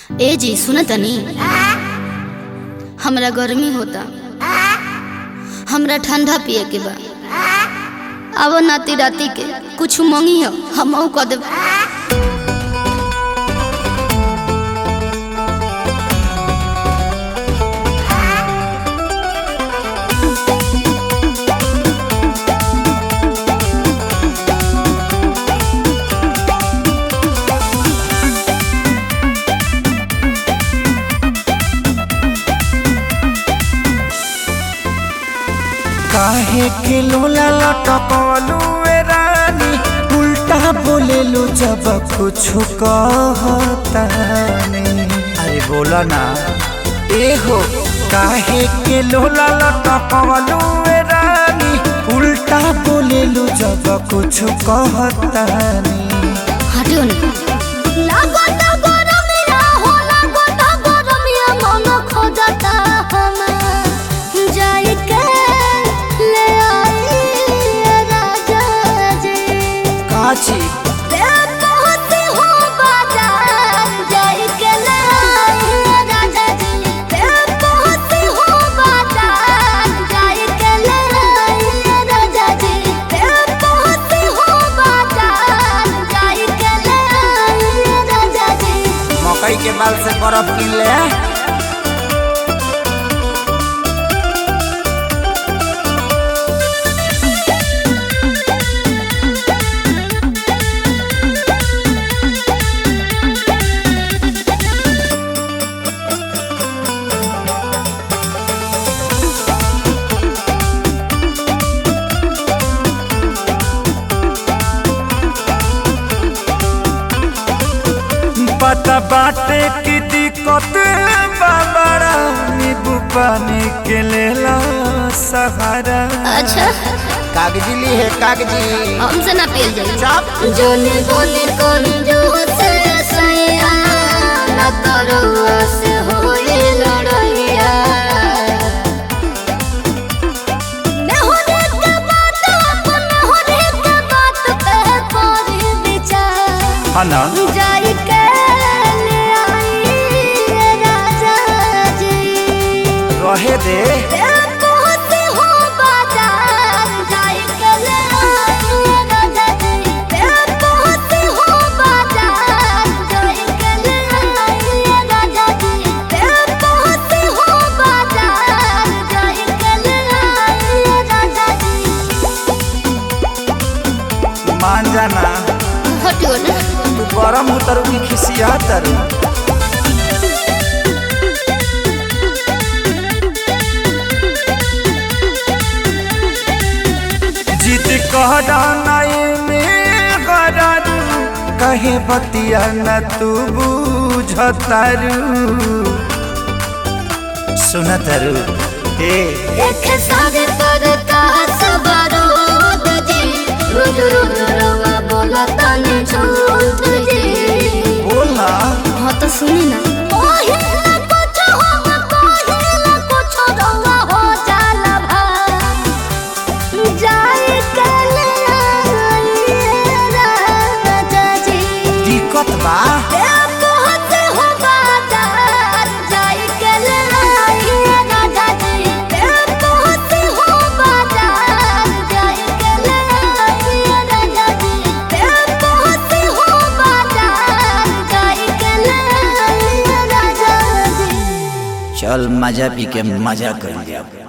ए जी सुन तनी हमरा गर्मी होता हमरा ठंडा पिए के बा अब नाती राती के कुछ मंगी हो हम कह देब काहे के लोला लटकलू ए रानी उल्टा बोलेलू जब कुछ कहतानी अरे बोला ना ए हो काहे के लोला लटकलू ए रानी उल्टा बोलेलू जब कुछ कहतानी हटियो ना काची मकई के बाल से बर्फ किन ले पता बाटे की दिक्कत बाबरा नींबू पानी के लेला सहारा अच्छा कागजी ली है कागजी हमसे ना पियल जाई चाप जोने बोले कौन जो से सैया न तरुआ से होए लड़ैया न होने के बात अपन होने के बात पे कोरी विचार हाँ ना जाई के ले आई राजा जी रहे दे मान जाना हटियो ना तू गरम उतरू की खिसिया तरू जिद कह डानाए में गरारू कहे बतिया न तू बुझतारू सुनतरू ए देखे सारे पर का सवारो जी रोज रोज रवा बोला तने झूठ जी बोला हाँ तो सुनी ना पहिला कुछ हो पहिला कुछ रवा हो जाला भा जाए कले राजा जी दिक्कत बा ए बहुत हो बाजार जाए कले राजा जी ए बहुत हो बाजार जाए कले राजा जी ए बहुत हो बाजार जाए कले राजा जी चल मजा पी के मजा कर लिया